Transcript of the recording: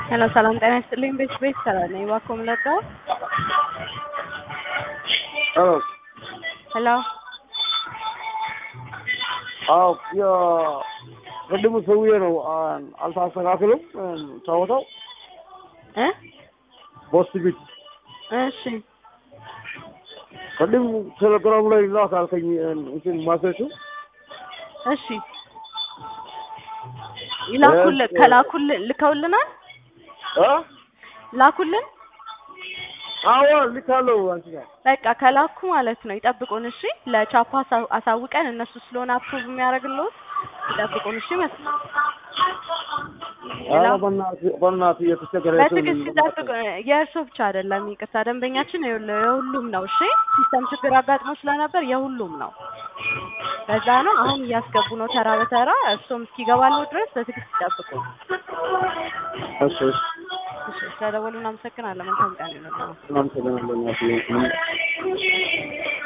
ሄሎ ሰላም ጤና ይስጥልኝ። ቤት ቤት ሰላም ነኝ። እባክዎ ምን ልርዳዎ? ሄሎ ሄሎ አዎ የቅድሙ ሰውዬ ነው አን- አልተስተካክልም ጨዋታው እ ቦስ ቢት እሺ ቅድም ቴሌግራም ላይ ላክ አልከኝ እንትን ማሰቹ እሺ ይላኩልን ከላኩልን ልከውልናል እ ላኩልን አዎ ልካለሁ አንቺ ጋር በቃ ከላኩ ማለት ነው ይጠብቁን እሺ ለቻፓ አሳ- አሳውቀን እነሱ ስለሆነ አፕሩቭ የሚያደርግልዎት ይጠብቁን እሺ መስ ኧረ በእናትህ በእናትህ የተቸገረ ሰው በትዕግስት ይጠብቁ የእርሶ ብቻ አይደለም ይቅርታ ደንበኛችን የሁሉ- የሁሉም ነው እሺ ሲስተም ችግር አጋጥሞ ስለነበር የሁሉም ነው በዛ ነው አሁን እያስገቡ ነው ተራ በተራ እርሶም እስኪገባለው ድረስ በትዕግስት ይጠብቁ እሺ እሺ እሺ ስለደወሉ እናመሰግናለን መልካም ቀን ይሁንልዎ እናመሰግናለን እናትዬ